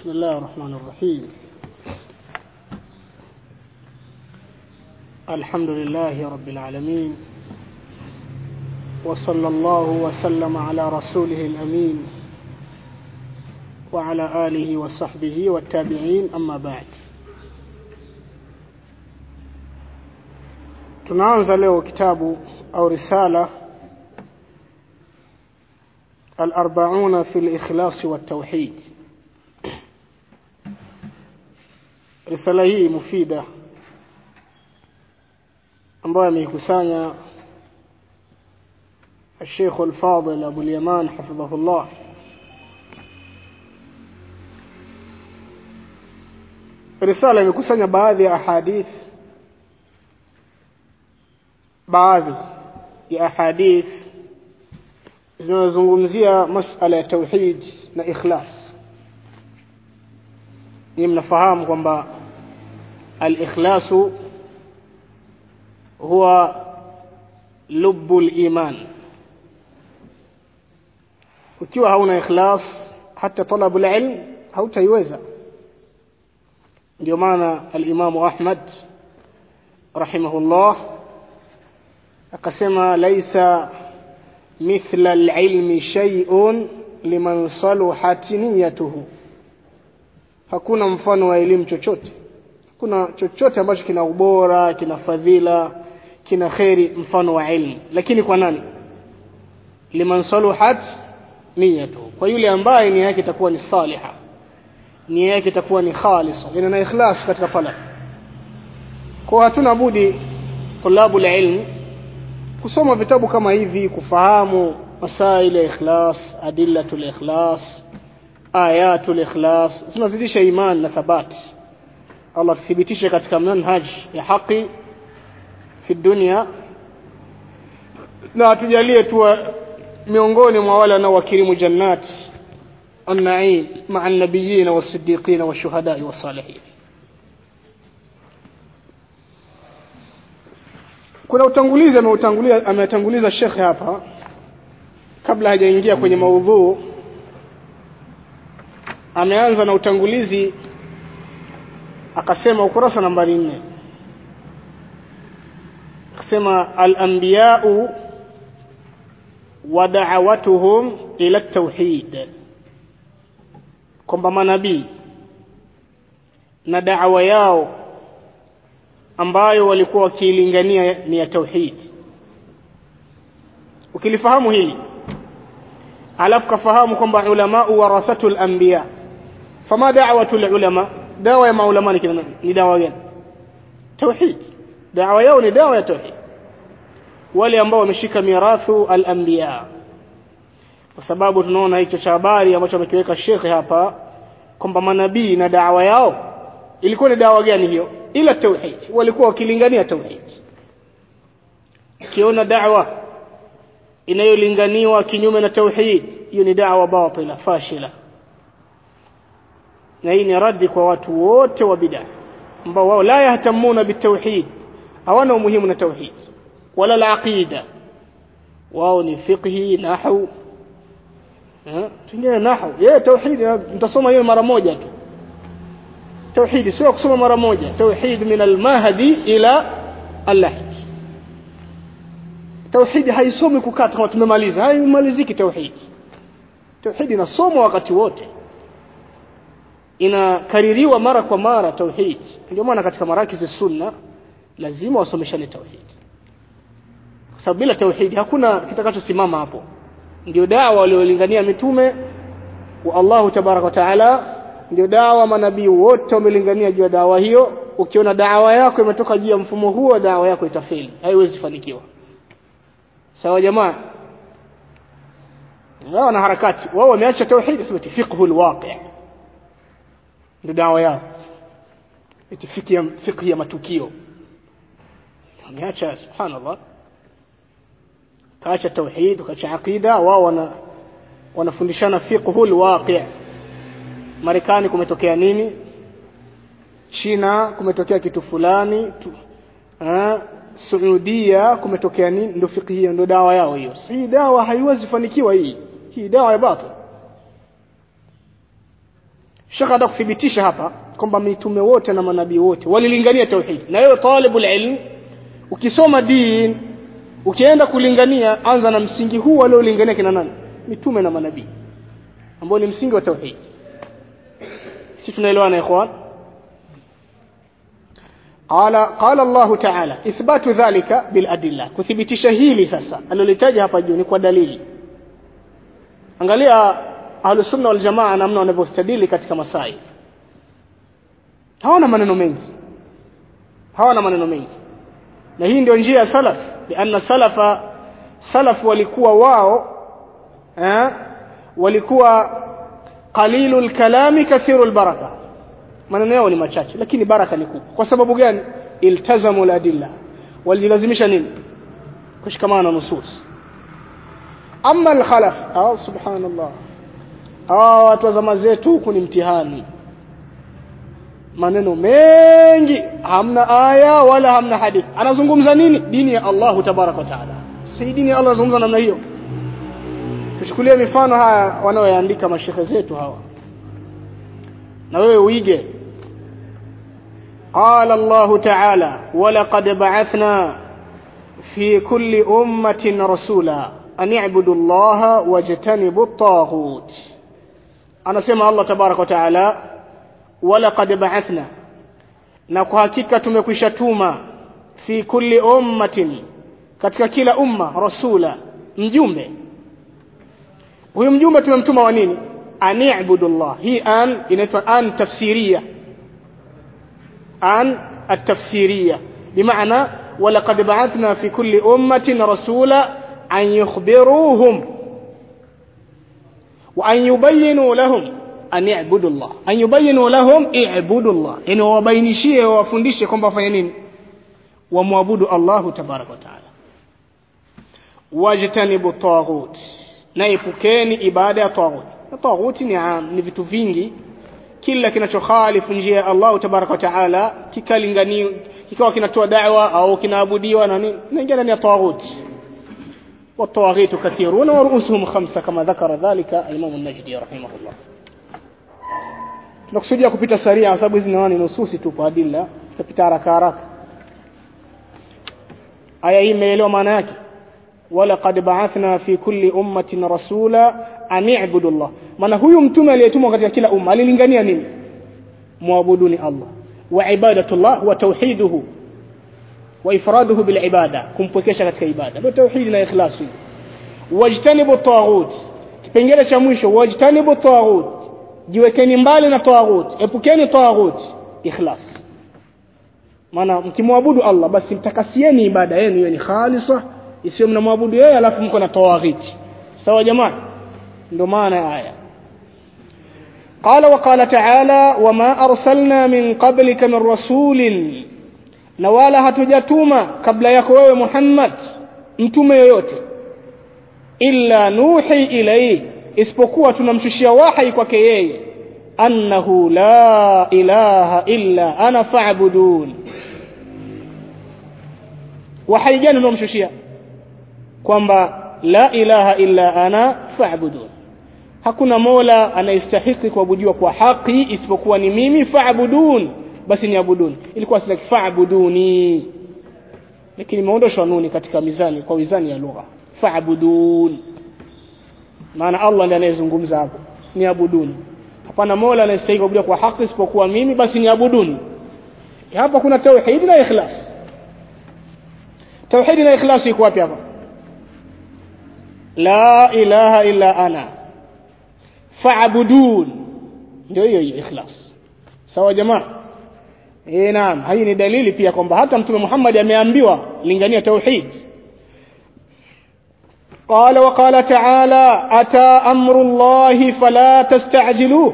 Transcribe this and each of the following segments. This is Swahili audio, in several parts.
بسم الله الرحمن الرحيم الحمد لله رب العالمين وصلى الله وسلم على رسوله الأمين وعلى آله وصحبه والتابعين أما بعد tunaanza leo kitabu au risala الأربعون في الإخلاص والتوحيد risala hii mufida ambayo ameikusanya الشيخ الفاضل أبو اليمان حفظه الله risala imekusanya baadhi ya ahadith baadhi ya ahadith zinazozungumzia masala ya tauhid na ikhlas ni mnafahamu kwamba al-ikhlasu huwa lubbu al-iman ukiwa hauna ikhlas hata talabu al-ilm hautaiweza ndio maana al-imamu Ahmad rahimahullah akasema laisa mithla al-ilmi shay'un liman saluhat niyatuhu hakuna mfano wa elimu chochote kuna chochote ambacho kina ubora kina fadhila kina kheri mfano wa ilmu lakini kwa nani liman saluhat niyatuhu kwa yule ambaye nia yake itakuwa ni saliha nia yake itakuwa ni khalisa ina na ikhlas katika talab kwa hatuna budi tulabu ilm kusoma vitabu kama hivi kufahamu masail ya ikhlas adillatul ikhlas ayatul ikhlas zinazidisha iman na thabati Allah tuthibitishe katika manhaj ya haki fi dunia na atujalie tu miongoni mwa wale wanaowakirimu jannat النعيم مع النبيين والصديقين والشهداء والصالحين kuna utangulizi ameutangulia ametanguliza shekhe hapa kabla hajaingia kwenye maudhuu ameanza na utangulizi akasema ukurasa nambari nne akasema al-anbiya'u wa da'awatuhum ila at-tauhid kwamba manabii na da'wa yao ambayo walikuwa wakiilingania ni ya tauhid ukilifahamu hili alafu kafahamu kwamba ulama warathatul anbiya fama da'watul ulama dawa ya maulama ni ni dawa gani tauhid dawa yao ni dawa ya tauhid wale ambao wameshika mirathu al-anbiya kwa sababu tunaona hicho cha habari ambacho amekiweka shekhe hapa kwamba manabii na dawa yao ilikuwa ni dawa gani hiyo ila tauhid walikuwa wakilingania tauhid kiona da'wa inayolinganiwa kinyume na tauhid hiyo ni da'wa batila fashila na hii ni radi kwa watu wote wa bid'a ambao wao la yahtamuna bitauhid hawana umuhimu na tauhid wala al-aqida wao ni fiqhi nahwu tungine nahwu yeye tauhid mtasoma hiyo mara moja tu tauhid sio kusoma mara moja tauhid min al-mahdi ila al-lahd tauhid haisomi kukaa kama tumemaliza haimaliziki tauhid tauhid inasomwa wakati wote inakaririwa mara kwa mara tauhid ndio maana katika marakizi sunna lazima wasomeshane tauhid kwa sababu bila tauhid hakuna kitakachosimama hapo ndio dawa waliolingania mitume wa Allahu tabaraka wa taala ndio dawa manabii wote wamelingania juu ya dawa hiyo ukiona dawa yako imetoka juu ya mfumo huo dawa yako itafeli haiwezi fanikiwa sawa jamaa wao na harakati wao wameacha tauhid sio fiqhu alwaqi ndio dawa yao itifiki ya fiqh ya matukio wameacha subhanallah kaacha tauhid kaacha aqida wao wana wanafundishana fiqhu alwaqi Marekani kumetokea nini China kumetokea kitu fulani tu, ha, Saudia kumetokea nini ndio fikhi hiyo ndio dawa yao hiyo si dawa haiwezi fanikiwa hii hii dawa ya batil shekh hata kuthibitisha hapa kwamba mitume wote na manabii wote walilingania tauhid na wewe talibul ilm ukisoma din ukienda kulingania anza na msingi huu waliolingania kina nani mitume na manabii ambao ni msingi wa tauhid si tunaelewana ikhwan قال قال الله تعالى إثبات ذلك بالأدلة كثبتش hili sasa alilolitaja hapa juu ni kwa dalili angalia ahlus sunna wal jamaa namna wanavyostadili katika masail hawana maneno mengi hawana maneno mengi na hii ndio njia ya salaf lianna salafa salaf walikuwa wao eh, walikuwa qalilul kalami kathirul baraka maneno yao ni machache lakini baraka ni kubwa kwa sababu gani iltazamu ladilla walilazimisha nini kushikamana na nusus amma alkhalaf ah subhanallah ah watu wa zama zetu huku ni mtihani maneno mengi hamna aya wala hamna hadithi anazungumza nini dini ya Allah tabaraka wa taala si dini ya Allah anazungumza namna hiyo tuchukulie mifano haya wanaoyaandika mashehe zetu hawa na wewe uige قال الله تعالى ولقد بعثنا في كل أمة رسولا أن اعبدوا الله واجتنبوا الطاغوت أنا سمع الله تبارك وتعالى ولقد بعثنا na kwa hakika tumekwisha tuma fi kulli ummatin katika kila umma rasula mjumbe huyu mjumbe tumemtuma wa nini ani'budu Allah hii an inaitwa an tafsiria an التفسيرية بمعنى ولقد بعثنا في كل أمة رسولا أن يخبروهم وأن يبينوا لهم أن يعبدوا الله أن يبينوا لهم اعبدوا الله يعني وبينشيه وفندشه كم بفينين ومعبدوا الله تبارك وتعالى واجتنبوا الطاغوت naipukeni ibada ya taghut na taghut ni am ni vitu vingi kila kinachokhalifu njia ya Allah tabaraka wa taala kikalingani kikawa kinatoa da'wa au kinaabudiwa na nini inaingia ndani ya taghut والطواغيت كثيرون ورؤوسهم خمسة كما ذكر ذلك الإمام النجدي رحمه الله tunakusudia kupita saria kwa sababu hizi ni nususi tu kwa adilla tutapita haraka haraka aya hii imeelewa maana yake walaqad ba'athna fi kulli ummatin rasula an i'budu Allah maana huyu mtume aliyetumwa katika kila umma alilingania nini muabuduni Allah wa ibadatullah wa tauhiduhu wa ifraduhu bil ibada kumpwekesha katika ibada ndio tauhid na ikhlas wajtanibu taghut kipengele cha mwisho wajtanibu taghut jiwekeni mbali na taghut epukeni taghut ikhlas maana mkimwabudu Allah basi mtakasieni ibada yenu iwe ni khalisa isiyo mnamwabudu yeye alafu mko na tawaghiti sawa jamaa ndio maana ya aya قال وقال تعالى وما أرسلنا من قبلك من رسول na wala hatujatuma kabla yako wewe Muhammad mtume yoyote illa nuhi ilayhi isipokuwa tunamshushia wahi kwake yeye annahu la ilaha illa ana fa'budun wahi gani tunamshushia kwamba la ilaha illa ana fa'budun hakuna mola anayestahiki kuabudiwa kwa haki isipokuwa ni mimi fa'budun basi niabuduni ilikuwa sila fa'buduni lakini imeondoshwa nuni katika mizani kwa mizani ya lugha fa'budun maana Allah ndiye anayezungumza hapo niabuduni hapana mola anayestahili kuabudiwa kwa haki isipokuwa mimi basi niabuduni hapa kuna tauhid na ikhlas tauhid na ikhlas iko wapi hapa la ilaha illa ana fa'budun ndio hiyo hiyo ikhlas sawa jamaa eh naam hii ni dalili pia kwamba hata mtume Muhammad ameambiwa lingania tauhid قال وقال تعالى أتى أمر الله فلا تستعجلوه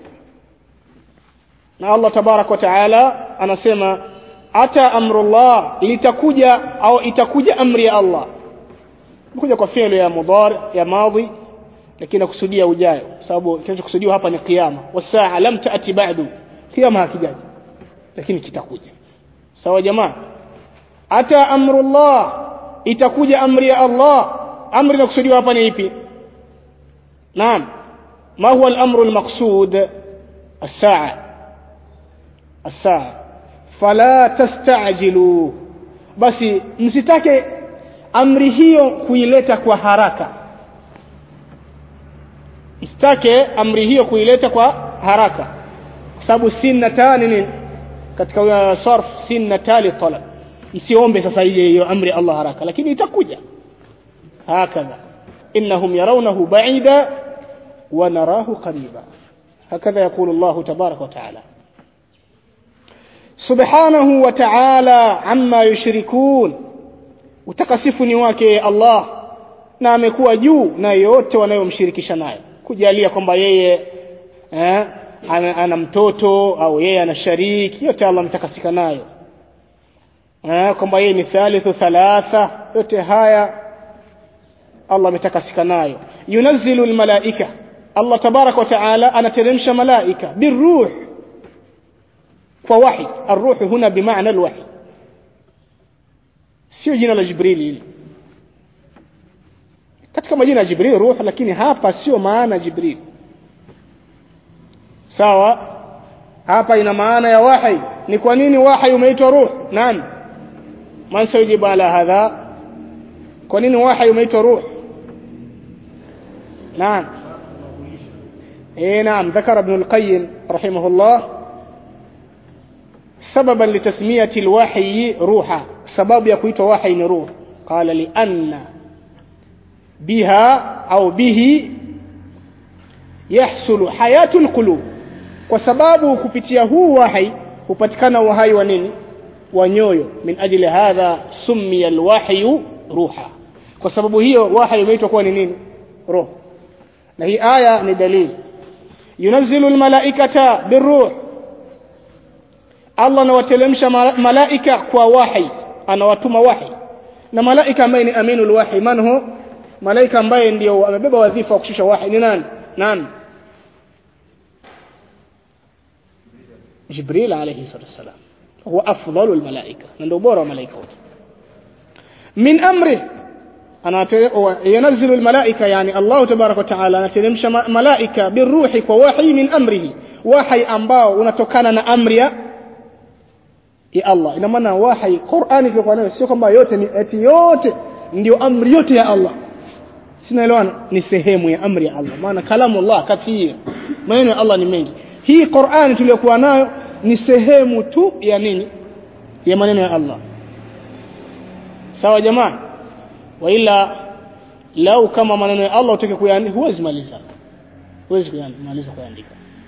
na Allah tabarak wa taala anasema ata amrullah litakuja au itakuja amri ya Allah kuja kwa fi'lu ya mudhari ya madhi lakini nakusudia ujayo sababu kinachokusudiwa hapa ni kiyama wasaa lam taati ba'du kiyama hakijaji lakini kitakuja sawa jamaa ata amrullah itakuja amri ya Allah amri inakusudiwa hapa ni ipi naam ma huwa al-amru al-maqsud الساعة الساعة فلا تستعجلوا basi msitake amri hiyo kuileta kwa haraka msitake amri hiyo kuileta kwa haraka kwa sababu sinna tani nini katika sarf sinna tali talab msiombe sasa ile hiyo amri Allah haraka lakini itakuja hakadha innahum yarawnahu ba'ida wa narahu qariba هكذا يقول الله تبارك وتعالى سبحانه وتعالى عما يشركون utakasifu ni wake Allah na amekuwa juu na yote wanayomshirikisha nayo kujalia kwamba yeye eh, ana, ana mtoto au yeye ana shariki yote Allah ametakasika nayo eh, kwamba yeye ni thalithu thalatha yote haya Allah ametakasika nayo yunazzilu almalaika Allah tabarak wa taala anateremsha malaika biruh kwa wahi arruh huna bimaana alwahi sio jina la Jibril hili katika majina ya Jibril ruh lakini hapa sio maana Jibril sawa hapa ina maana ya wahi ni kwa nini wahi umeitwa ruh nani man sayujibu ala hadha kwa nini wahi umeitwa ruh naam اي نعم ذكر ابن القيم رحمه الله سببا لتسمية الوحي روحا سبب يكويت وحي روح قال لأن بها أو به يحصل حياة القلوب وسبب كفتيه وحي hupatikana uhai wa nini wa nyoyo min ajli hadha summiya alwahyu ruha kwa sababu hiyo wahyi umeitwa kuwa ni nini roho na hii aya ni dalili yunazzilu almalaikata biruh Allah anawatelemsha malaika kwa wahi anawatuma wahi na malaika ambaye ni aminul wahi man hu malaika ambaye ndio amebeba wadhifa wa kushusha wahi ni nani nani Jibril alayhi salatu wasalam huwa afdalul malaika na ndio bora wa malaika wote min amri ينزل الملائكة يعني الله تبارك وتعالى نتلمش ملائكة بالروح ووحي من أمره وحي ambao unatokana na amri ya ya Allah ina maana wahi Qur'ani kwa nayo sio kwamba yote ni eti yote ndio amri yote ya Allah sinaelewana ni sehemu ya amri ya Allah maana kalamu Allah kathir maneno ya Allah ni mengi hii Qur'ani tuliyokuwa nayo ni sehemu tu ya nini ya maneno ya Allah sawa jamaa waila lau kama maneno ya Allah utake kuyaandika huwezi maliza huwezi kumaliza kuyaandika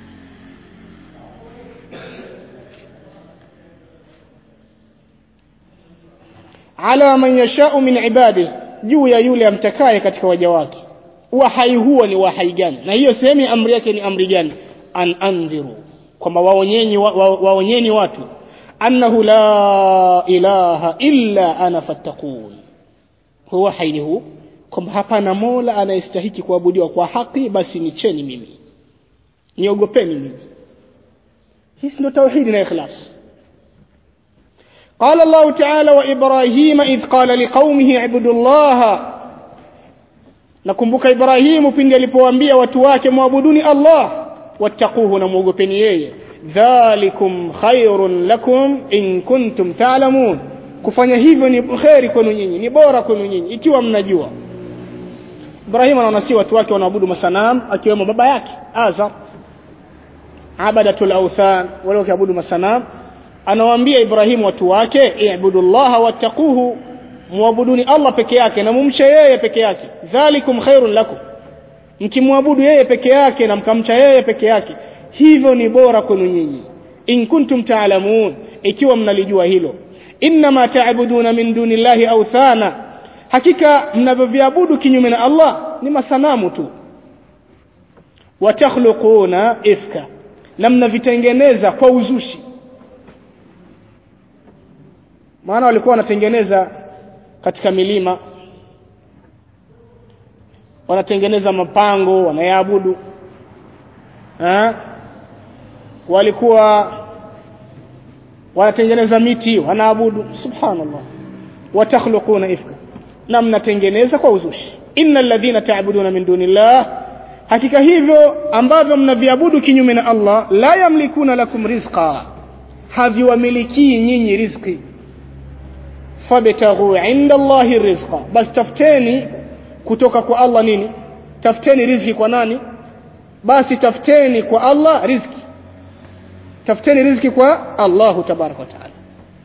ala man yashau min ibadihi juu ya yule amtakaye katika waja wake wahai huo ni wahai gani na hiyo sehemu ya amri yake ni amri gani an andhiru kwamba waonyeni wa, wa, waonyeni watu annahu la ilaha illa ana fattaqun huwa haini huu kwamba hapana mola anayestahiki kuabudiwa kwa haki basi nicheni mimi niogopeni mimi hii ndio tauhidi na ikhlas قال الله تعالى وإبراهيم إذ قال لقومه اعبدوا الله nakumbuka Ibrahimu pindi alipowaambia watu wake muabuduni Allah wattaquhu na muogopeni yeye dhalikum khairun lakum in kuntum ta'lamun kufanya hivyo ni kheri kwenu nyinyi ni bora kwenu nyinyi ikiwa mnajua Ibrahim anaona si watu wake wanaabudu masanam akiwemo baba yake Azar abadatul awthan wale wakiabudu masanam anawaambia Ibrahim watu wake i'budullaha wattaquhu muabuduni Allah peke yake na mumche yeye peke yake dhalikum khairun lakum mkimwabudu yeye peke yake na mkamcha yeye peke yake hivyo ni bora kwenu nyinyi in kuntum ta'lamun ikiwa mnalijua hilo inma ta'buduna min dunillahi awthana hakika mnavyoviabudu kinyume na Allah ni masanamu tu watakhluquna ifka na mnavitengeneza kwa uzushi maana walikuwa wanatengeneza katika milima wanatengeneza mapango wanayaabudu walikuwa wanatengeneza miti wanaabudu subhanallah watakhluquna ifka na mnatengeneza kwa uzushi innal ladhina ta'buduna min dunillah hakika hivyo ambavyo mnaviabudu kinyume na Allah la yamlikuna lakum rizqa haviwamilikii nyinyi riziki fabtaghu inda Allahi rizqa bas tafuteni kutoka kwa Allah nini tafuteni riziki kwa nani basi tafuteni kwa Allah riziki tafuteni riziki kwa Allahu tabaraka wa taala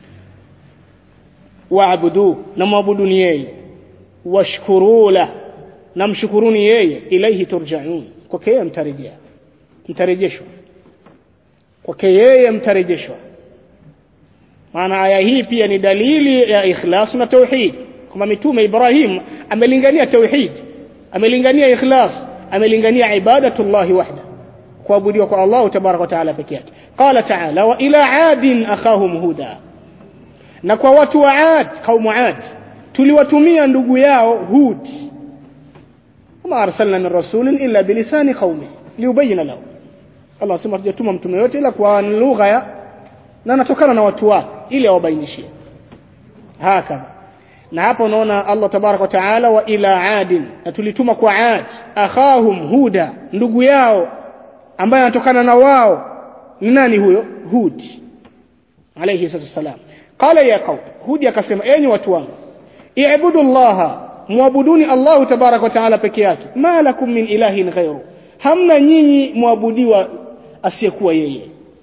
waabudu na mwabuduni yeye washkuru la na mshukuruni yeye ilaihi turjaun kwake yeye mtarejea mtarejeshwa kwake yeye mtarejeshwa maana aya hii pia ni dalili ya ikhlas na tauhid kama mitume Ibrahim amelingania tauhid amelingania ikhlas amelingania ibadatullahi wahda kuabudiwa kwa Allah tabaraka wa taala peke yake qala taala wa ila adin akhahum huda na kwa watu wa Ad kaumu Ad tuliwatumia ndugu yao Hud wama arsalna min rasulin illa bilisani qaumi liubayina lahu Allah asema tujatuma mtume yote ila kwa lugha ya na anatokana na watu wake ili awabainishie hakadha na hapa unaona Allah tabarak wa taala wa ila adin na tulituma kwa ad akhahum huda ndugu yao ambaye anatokana na wao ni nani huyo hud alayhi salam qala ya qaum hud akasema enyi watu wangu i'budu allaha muabuduni Allah tabarak wa taala peke yake ma lakum min ilahin ghairu hamna nyinyi muabudiwa asiyekuwa yeye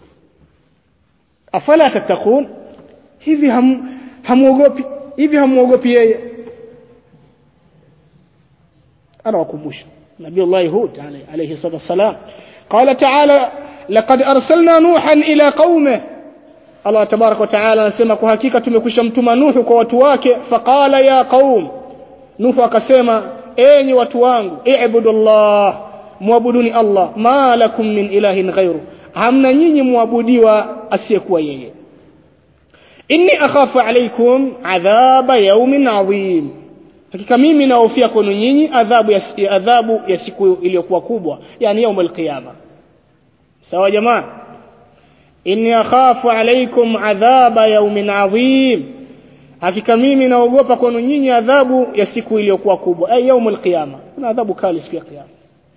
afala tattaqun hivi ham, hamuogopi hivi hamuogopi yeye anawakumbusha nabii Allah Hud alayhi salatu wassalam qala ta'ala laqad arsalna nuhan ila qaumihi Allah tabarak wa taala anasema kwa hakika tumekwisha mtuma Nuhu kwa watu wake faqala ya qaum Nuhu akasema enyi watu wangu i'budullah muabuduni Allah ma lakum min ilahin ghairu hamna nyinyi muabudiwa asiyekuwa yeye inni akhafu alaykum adhaba yawmin adhim hakika mimi naofia kwenu nyinyi adhabu ya, adhabu ya siku iliyokuwa kubwa yani yaum alqiyama sawa jamaa inni akhafu alaykum adhaba yawmin adhim hakika mimi naogopa kwenu nyinyi adhabu ya siku iliyokuwa kubwa ay yaum alqiyama kuna adhabu kali siku ya kiyama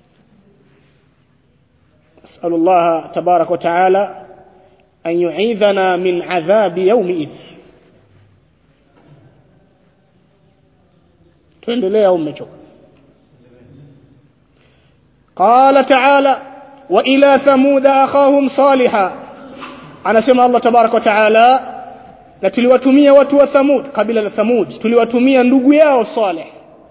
أسأل الله تبارك وتعالى أن يعيذنا من عذاب يومئذ tuendelee au mmechoka qala taala wa ila thamuda akhahum saliha anasema allah tabaraka wa taala na tuliwatumia watu wa thamud kabila la thamud tuliwatumia ndugu yao salih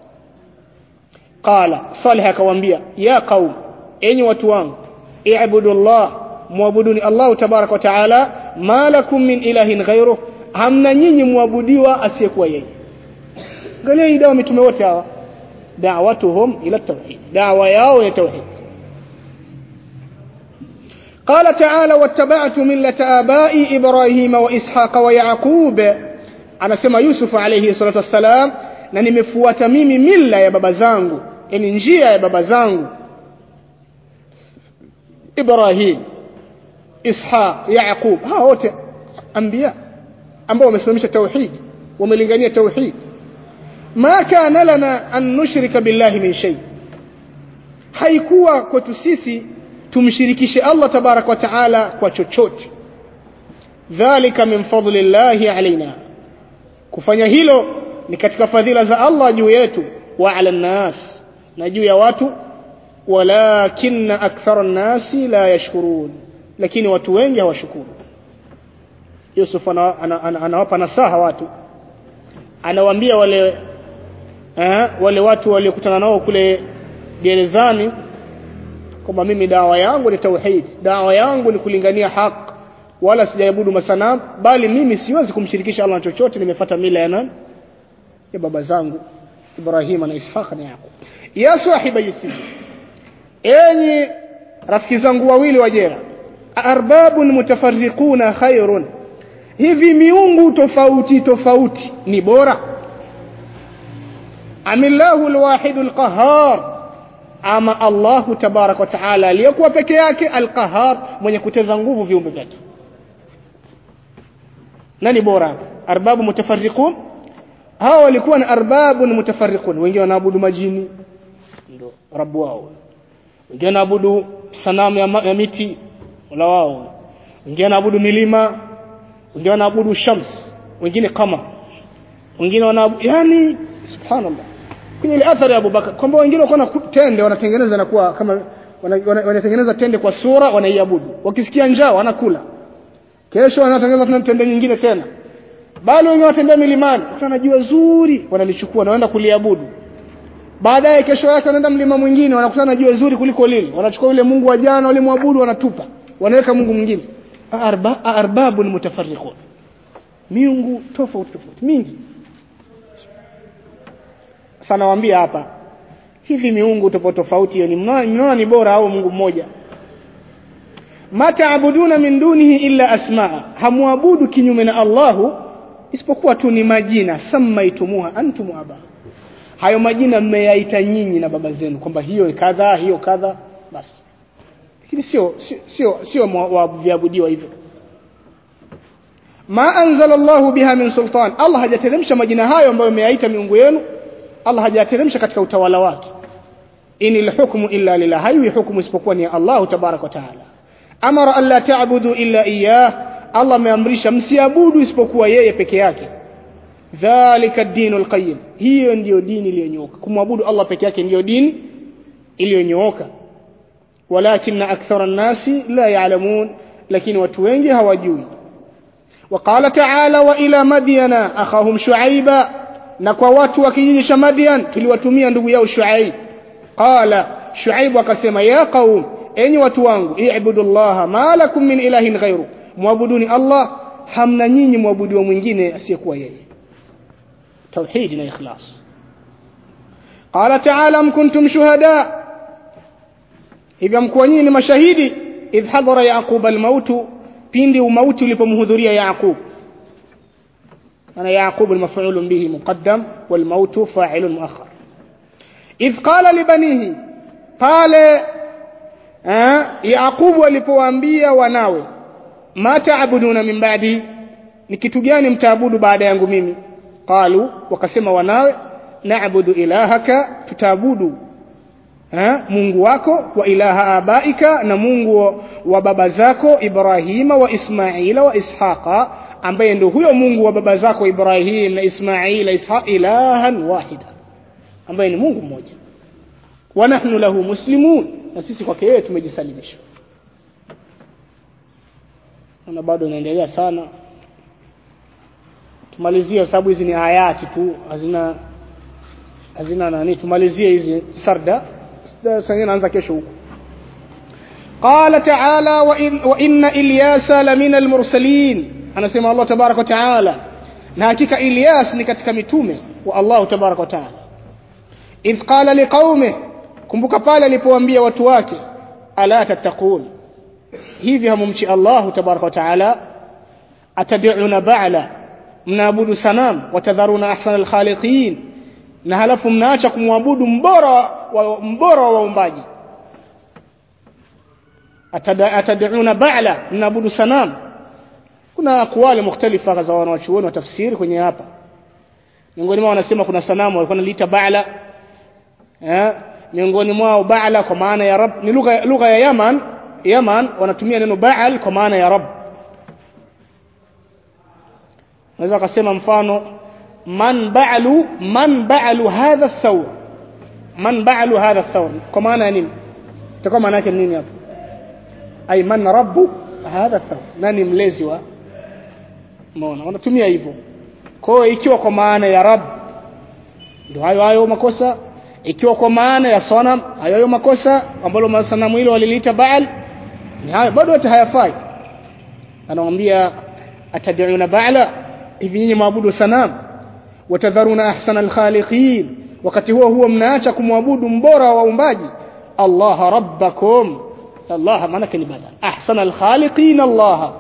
qala salih akawaambia ya qaum enyi watu wangu i'budu Allah muabuduni Allah tabarak wa taala ma lakum min ilahin ghayruh hamna nyinyi muabudiwa asiyekuwa yeye angalia hii dawa mitume wote hawa da'watuhum ila tauhid dawa yao ya tauhid قال تعالى واتبعت ملة آبائي إبراهيم وإسحاق ويعقوب أنا سمى يوسف عليه الصلاة والسلام na nimefuata mimi mila ya baba zangu yani njia ya baba zangu Ibrahim Ishaq Yaqub hawa wote anbiya ambao wamesimamisha tauhid wamelingania tauhid ma kana lana an nushrika billahi min shay haikuwa kwetu sisi tumshirikishe Allah tabarak wa taala kwa chochote dhalika min fadlillahi alaina kufanya hilo ni katika fadhila za Allah juu yetu wa ala nas na juu ya watu walakin akthara nasi la yashkurun lakini watu wengi hawashukuru Yusuf anawapa ana, ana, ana nasaha watu anawaambia wale eh, wale watu waliokutana nao kule gerezani kwamba mimi dawa yangu ni tauhid dawa yangu ni kulingania haq wala sijaabudu masanam bali mimi siwezi kumshirikisha Allah chochote nimefuata mila ya nani ya baba zangu Ibrahim na Ishaq na Yaqub ya sahiba yusij enyi rafiki zangu wawili wa jera arbabun mutafarriquna khairun hivi miungu tofauti tofauti ni bora amillahu alwahid alqahhar ama Allahu tabarak wa taala aliyekuwa peke yake alqahhar mwenye kuteza nguvu viumbe vyake nani bora arbabu mutafarriqun hawa walikuwa na arbabun mutafarriqun wengine wanaabudu majini ndio rabu wao wengine wanaabudu sanamu ya, ma- ya miti wala wao wengine wanaabudu milima wengine wanaabudu shams wengine kama wengine wanaabudu yani subhanallah kwenye ile athari ya Abubakar kwamba wengine wako na tende wanatengeneza na kuwa kama wanatengeneza wana, wanatengeneza tende kwa sura wanaiabudu wakisikia njaa wanakula kesho wanatengeneza tena tende nyingine tena bali wengine watembea milimani wakana jua zuri wanalichukua na waenda kuliabudu baadaye kesho yake wanaenda mlima mwingine wanakutana jua zuri kuliko lile wanachukua yule Mungu wa jana wale muabudu wanatupa wanaweka Mungu mwingine arba arbabun mutafarriqun miungu tofauti tofauti mingi sana waambia hapa hivi miungu tofauti tofauti hiyo ni mnaona ni bora au Mungu mmoja ma taabuduna min dunihi illa asmaa hamwabudu kinyume na Allahu isipokuwa tu ni majina samaitumuha antum aba hayo majina mmeyaita nyinyi na baba zenu kwamba hiyo kadha hiyo kadha basi lakini sio sio sio viabudiwa hivyo ma anzala Allahu biha min sultan Allah hajateremsha majina hayo ambayo mmeyaita miungu yenu Allah hajateremsha katika utawala wake inil hukmu illa lillah hayi hukumu isipokuwa ni Allah tabarak wa taala amara alla ta'budu illa iyyah Allah ameamrisha msiabudu isipokuwa yeye peke yake dhalika ad-dinul qayyim hiyo ndiyo dini iliyonyooka kumwabudu Allah peke yake ndiyo dini iliyonyooka walakin akthara an-nasi la ya'lamun lakini watu wengi hawajui وقال تعالى وإلى مدين أخاهم شعيبا na kwa watu wa kijiji cha Madian tuliwatumia ndugu yao Shuaib qala Shuaib akasema ya qaum enyi watu wangu i'budullaha ma lakum min ilahin ghairu muabuduni Allah hamna nyinyi muabudiwa mwingine asiyekuwa yeye tauhid na ikhlas qala ta'ala am kuntum shuhada hivyo mkuwa nyinyi ni mashahidi idh hadara yaqub al-maut pindi umauti ulipomhudhuria Yaqub أنا يعقوب المفعول به مقدم والموت فاعل مؤخر إذ قال لبنيه قال يعقوب alipowaambia wanawe ma taabuduna min ba'di ni kitu gani mtaabudu baada yangu mimi qalu wakasema wanawe na'budu ilahaka tutaabudu ha? Mungu wako wa ilaha abaika na Mungu wa baba zako Ibrahima wa Ismaila wa Ishaqa ambaye ndio huyo Mungu wa baba zako Ibrahim na Ismail na Ishaq ilahan wahida ambaye ni Mungu mmoja wa nahnu lahu muslimun na sisi kwake yeye tumejisalimisha na bado inaendelea sana tumalizie sababu hizi ni ayati tu hazina hazina nani tumalizie hizi sarda sasa naanza kesho huko قال تعالى وإن, وإن إلياس لمن المرسلين anasema Allah tabarak wa taala na hakika Ilyas ni katika mitume wa Allah tabarak wa taala idh qala liqaume kumbuka pale alipowaambia watu wake ala tattaqun hivi hamumchi Allah tabarak wa taala atad'una ba'la mnaabudu sanam watadharuna ahsana alkhaliqin na halafu mnaacha kumwabudu mbora wa mbora wa waumbaji atad'una ba'la mnaabudu sanam kuna akwali mukhtalifa za wanawachuoni wa tafsiri kwenye hapa miongoni mwao wanasema kuna sanamu walikuwa wanaliita ba'la eh miongoni mwao ba'la kwa maana ya rab ni lugha lugha ya Yaman Yaman wanatumia neno ba'al kwa maana ya rab naweza akasema mfano man ba'lu man ba'lu hadha ath-thawr man ba'lu hadha ath-thawr kwa maana ya nini itakuwa maana yake nini hapo ay man rabbu hadha ath-thawr nani mlezi wa umeona wanatumia hivyo kwa hiyo ikiwa kwa maana ya rab ndio hayo hayo makosa ikiwa kwa maana ya sanam hayo hayo makosa ambalo masanamu hilo waliliita baal ni hayo bado hata hayafai anamwambia atad'una ba'la hivi nyinyi maabudu sanam watadharuna ahsana alkhaliqin wakati huo huo mnaacha kumwabudu mbora wa waumbaji Allah rabbakum Allah maana ni badal ahsana alkhaliqin Allah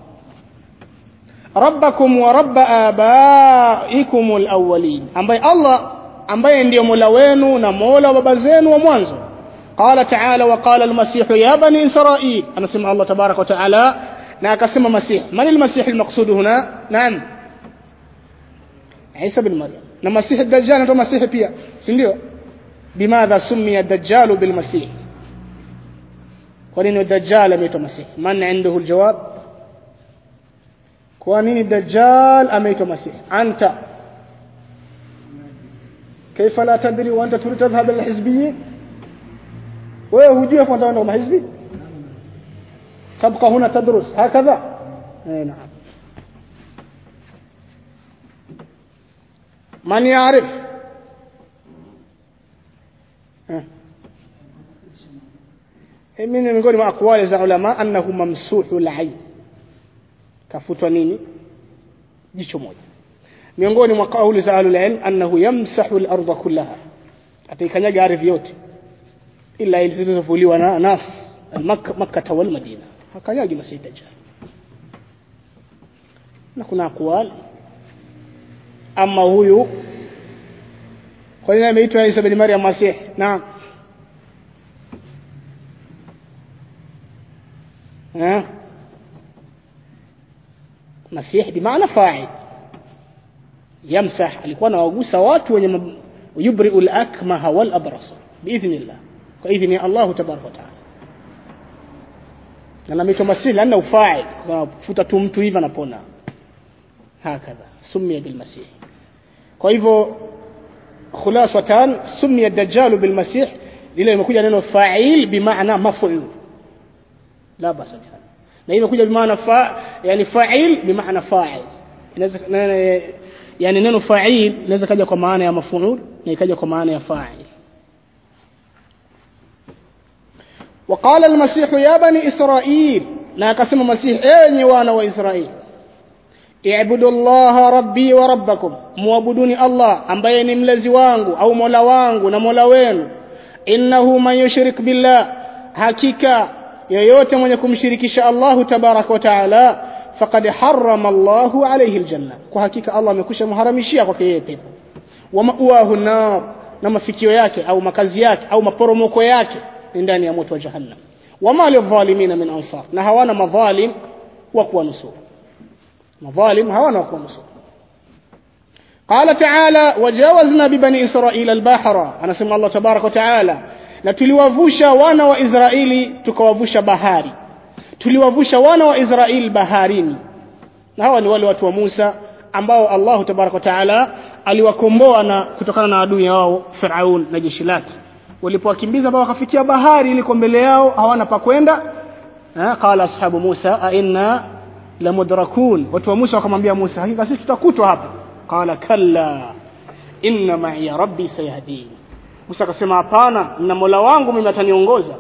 rabbakum wa rabb abaikum alawwalin ambaye Allah ambaye ndiyo Mola wenu na Mola wa baba zenu wa mwanzo قال تعالى وقال المسيح يا بني إسرائيل أنا سمع الله تبارك وتعالى na akasema masih man almasih almaqsud huna naam Isa bin Maryam na masih ad-dajjal ndo masih pia si ndio bimadha summiya ad-dajjal bil masih kwa nini dajjal ameitwa masihi man indahu aljawab kwa nini dajjal ameitwa masihi anta كيف لا تدري وانت تريد تذهب الى الحزبيين wewe hujui kwamba wana mahizbi تبقى هنا تدرس هكذا اي نعم من يعرف من miongoni mwa akwali za ulama annahu mamsuhu al-ayn kafutwa nini jicho moja miongoni mwa kauli za ahlul ilm annahu yamsahu al-ardha kullaha ataikanyaga ardhi yote ila ile zilizovuliwa na nas al-makkah makkah wal madina hakanyagi masjid dajjal na kuna akwali ama huyu kwa nini ameitwa Isa bin Maryam Masih naam ها مسيح بمعنى فاعل يمسح alikuwa anawagusa watu wenye yubri'u al-akmaha wal abrasa biidhnillah kwa idhni Allah tabaraka wa taala na namitwa masih lana ufa'il kufuta tu mtu hivi anapona hakadha sumia bil masih kwa hivyo khulasatan sumia ad-dajjal bil masih lile limekuja neno fa'il bimaana maf'ul لا بأس بهذا na imekuja bimaana fa yani fa'il bimaana fa'il inaweza yani neno fa'il inaweza kaja kwa maana ya maf'ul na ikaja kwa maana ya fa'il وقال المسيح يا بني إسرائيل na akasema masih enyi wana wa Israeli i'budu Allah rabbi wa rabbakum muabuduni Allah ambaye ni mlezi wangu au mola wangu na mola wenu innahu man yushrik billah hakika yeyote mwenye kumshirikisha Allahu tabaraka wa taala faqad harrama Allahu alayhi aljanna kwa hakika Allah amekwisha mharamishia kwake yeye pepo wa ma'wahu nar na mafikio yake au makazi yake au maporomoko yake ni ndani ya moto wa jahannam wama lidhalimina min ansar na hawana madhalim wa kuwanusuru madhalim hawana wa kuwanusuru قال تعالى وجاوزنا ببني إسرائيل البحر أنا سمع الله تبارك وتعالى na tuliwavusha wana wa Israeli tukawavusha bahari tuliwavusha wana wa Israeli baharini na hawa ni wale watu wa Musa ambao Allah tabaraka taala aliwakomboa na kutokana na adui wao Firaun na jeshi lake walipowakimbiza ambao wakafikia bahari iliko mbele yao hawana pa kwenda qala ashabu Musa a inna lamudrakun watu wa Musa wakamwambia Musa hakika sisi tutakutwa hapa qala kalla inna ma'iya rabbi sayahdini Musa akasema hapana na Mola wangu mimi ataniongoza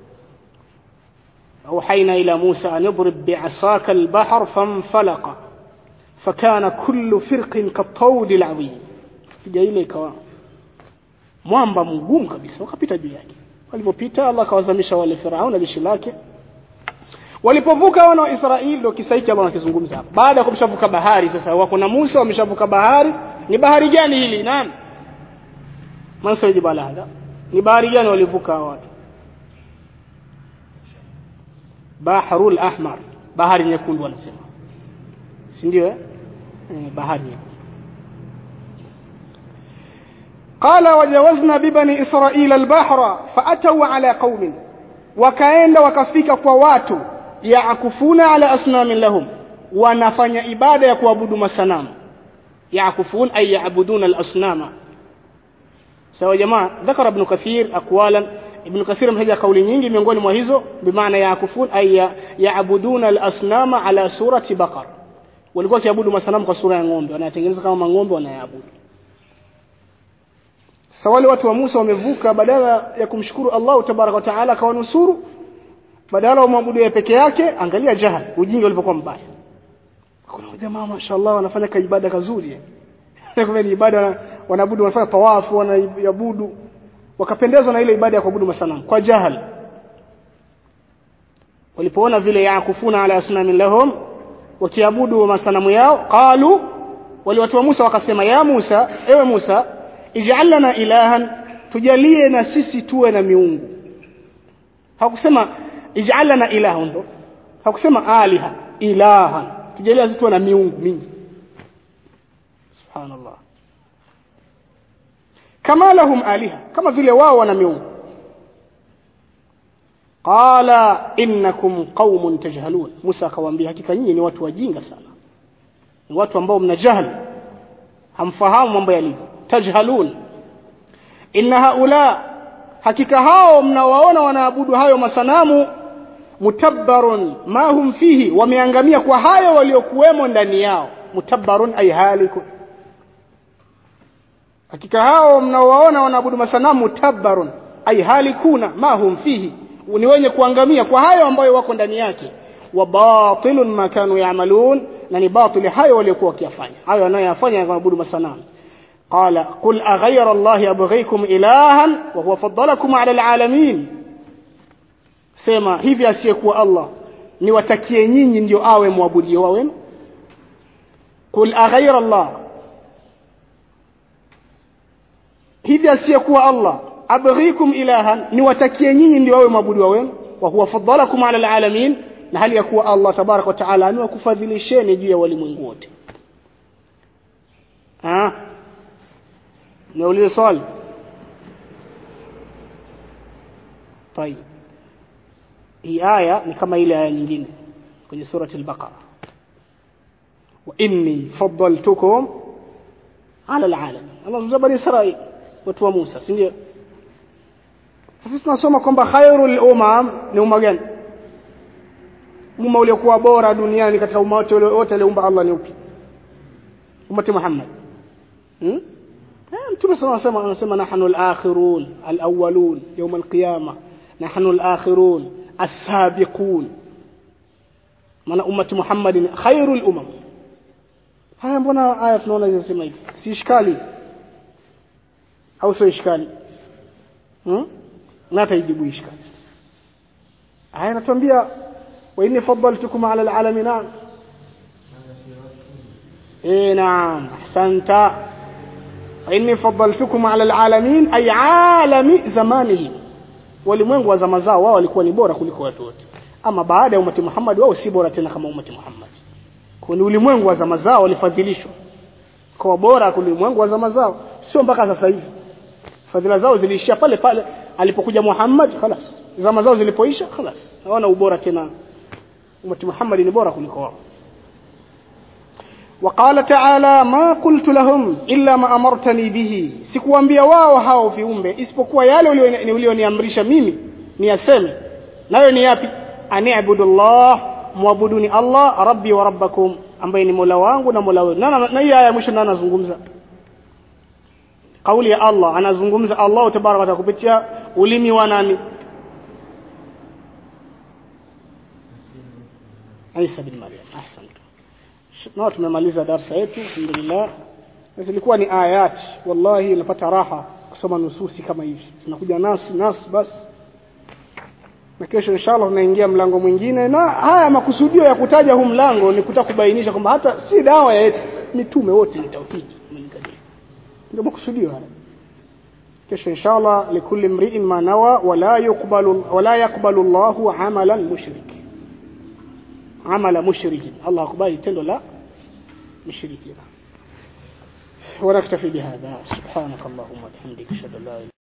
أوحينا إلى موسى أن يضرب بعصاك البحر فانفلق فكان كل فرق كالطود العظيم kija ile ikawa mwamba mgumu kabisa wakapita juu yake walipopita Allah akawazamisha wale Farao na jeshi lake walipovuka wana wa Israeli ndio kisa hiki Allah anakizungumza hapa baada ya kumshavuka bahari sasa wako na Musa wameshavuka bahari ni bahari gani hili naam mansa jibala hadha ni bahari gani walivuka watu baharul ahmar bahari nyekundu wanasema si ndio eh bahari nyekundu قال وجاوزنا ببني إسرائيل البحر فأتوا على قوم وكاenda wakafika kwa watu yaakufuna ala asnamin lahum wanafanya ibada ya kuabudu masanamu yaakufun ay yaabuduna al-asnama sawa jamaa dhakara ibn kathir aqwalan ibn kathir mtaja kauli nyingi miongoni mwa hizo bimaana yaakufun ay yaabuduna al-asnama ala surati baqar walikuwa kiabudu masanamu kwa sura ya ng'ombe wanayatengeneza kama ng'ombe wanayaabudu sasa wale watu wa Musa wamevuka badala ya kumshukuru Allah tabaraka wa taala akawanusuru badala wamwabudu yeye peke yake angalia jahal ujinga ulivyokuwa mbaya kuna jamaa mashaallah wanafanya kaibada kazuri kwa ni ibada wanaabudu wanafanya tawafu wanaabudu wakapendezwa na ile ibada ya kuabudu masanamu kwa jahal walipoona vile yakufuna ala asnamin lahum wakiabudu masanamu yao qalu wale watu wa Musa wakasema ya Musa ewe Musa ij'al lana ilahan tujalie na sisi tuwe na miungu hakusema ij'al lana ilahan ndo hakusema aliha ilahan tujalie sisi tuwe na miungu mingi subhanallah kama lahum aliha kama vile wao wana miungu qala innakum qaumun tajhalun Musa akawaambia hakika nyinyi ni watu wajinga sana ni watu ambao mna jahili hamfahamu mambo yalivyo tajhalun inna haula hakika hao mnawaona wanaabudu hayo masanamu mutabbarun ma hum fihi wameangamia kwa hayo waliokuwemo ndani yao mutabbarun ay halikun hakika hao mnaowaona wanaabudu masanamu mutabbarun ay halikuna ma hum fihi ni wenye kuangamia kwa hayo ambayo wako ndani yake wa batilun ma kanu ya'malun na ni batili hayo waliokuwa wakiyafanya hayo wanayoyafanya wanaabudu masanamu قال قل أغير الله أبغيكم إلها وهو فضلكم على العالمين sema hivi asiyekuwa Allah niwatakie nyinyi ndio awe mwabudio wa wenu qul aghaira Allah hivi asiyekuwa Allah abghikum ilahan niwatakie nyinyi ndio awe mwabudio wenu wa huwa faddalakum ala alalamin na hali ya kuwa Allah tabarak wa taala amewakufadhilisheni juu ya walimwengu wote ah niulize swali طيب hii aya ni kama ile aya nyingine kwenye surati al-Baqara wa inni faddaltukum ala al-alamin Allah mzabari Israil watu wa Musa si ndio sasa tunasoma kwamba khairul umam ni umma gani umma uliokuwa bora duniani katika umma wote wote aliumba Allah ni upi ummati Muhammad hmm? mtume sana anasema anasema nahnu al-akhirun al-awwalun yawm al-qiyamah nahnu al-akhirun as-sabiqun maana ummati Muhammadin khairul umam haya mbona aya tunaona zinasema hivi si ishkali au sio ishkali hmm? na taijibu ishkali aya inatuambia wa inni faddaltukum ala al-alamin eh naam ahsanta wa inni faddaltukum ala al-alamin ay alami zamanihim walimwengu wa zama zao wao walikuwa ni bora kuliko watu wote ama baada ya umati Muhammad wao si bora tena kama umati Muhammad kwa ni ulimwengu wa zama zao walifadhilishwa kwa bora kuliko ulimwengu wa zama zao sio mpaka sasa hivi fadhila zao ziliishia pale pale alipokuja Muhammad خلاص zama zao zilipoisha خلاص hawana ubora tena umati Muhammad ni bora kuliko wao وقال تعالى ما قلت لهم إلا ما أمرتني به sikuambia wao hao viumbe isipokuwa yale ulioniamrisha mimi niyaseme nayo ni yapi ani'budu Allah muabuduni Allah rabbi wa rabbakum ambaye ni Mola wangu na Mola wenu na hii aya mwisho ndio anazungumza kauli ya Allah anazungumza Allah tabaraka wa kupitia ulimi wa nani Isa bin Maryam ahsanta na tumemaliza darasa yetu alhamdulillah zilikuwa ni ayat wallahi unapata raha kusoma nususi kama hivi zinakuja nas nas basi na kesho inshallah tunaingia mlango mwingine na haya makusudio ya kutaja huu mlango ni kutaka kubainisha kwamba hata si dawa ya yetu mitume wote ni tauhidi ndio makusudio haya kesho inshallah likulli mri'in ma nawa wala yuqbalu wala yaqbalu Allahu amalan mushrik amala mushrikin Allah akubali tendo la mushrikina ونكتفي بهذا سبحانك اللهم وبحمدك اشهد ان لا اله